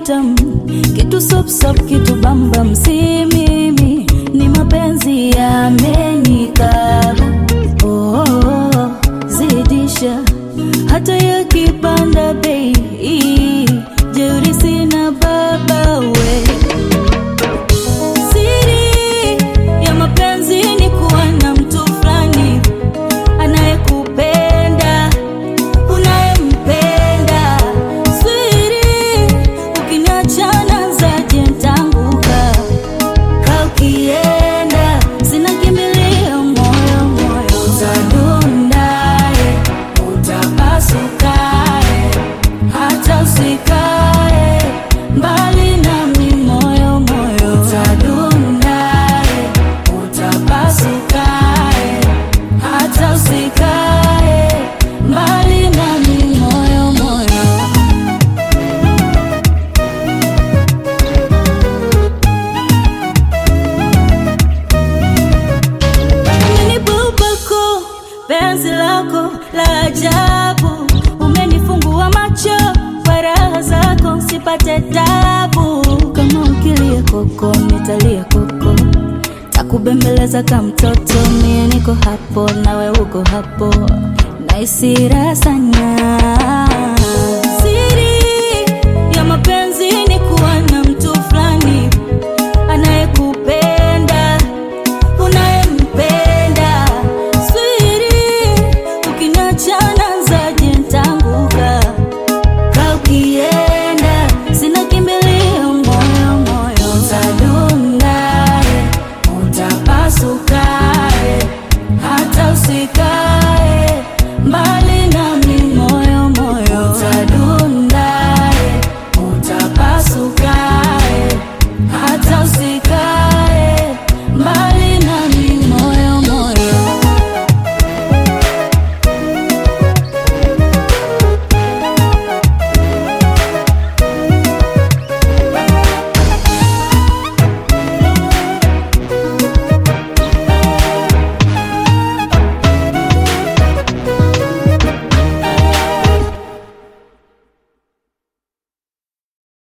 tam kitu sop sop kitu bambam si mimi ni mapenzi yamenikaba oh, oh, oh, zidisha hata yakipanda bei jeuri sina baba we siri ya mapenzi ni kuwa na mtu fulani anayekupenda unayempenda swiri ukiniachana zaje ntanguka ka ukienda zinakimbilia moyo moyo utadundae utapasukae hata usikae mbali nami moyo moyo utadundae utapasukae hata usikae mbali nami moyo moyo umenibubako penzi lako la ajabu umenifungua macho kwa raha zako sipate tabu kama ukilia koko nitalia koko takubembeleza ka mtoto mie niko hapo nawe uko hapo naisira sana siri ya mapenzi ni kuwa na mtu fulani anayekupenda unayempenda swiri ukiniachana zaje ntanguka ka ukienda zinakimbilia moyo moyo utadundae utapasukae hata usikae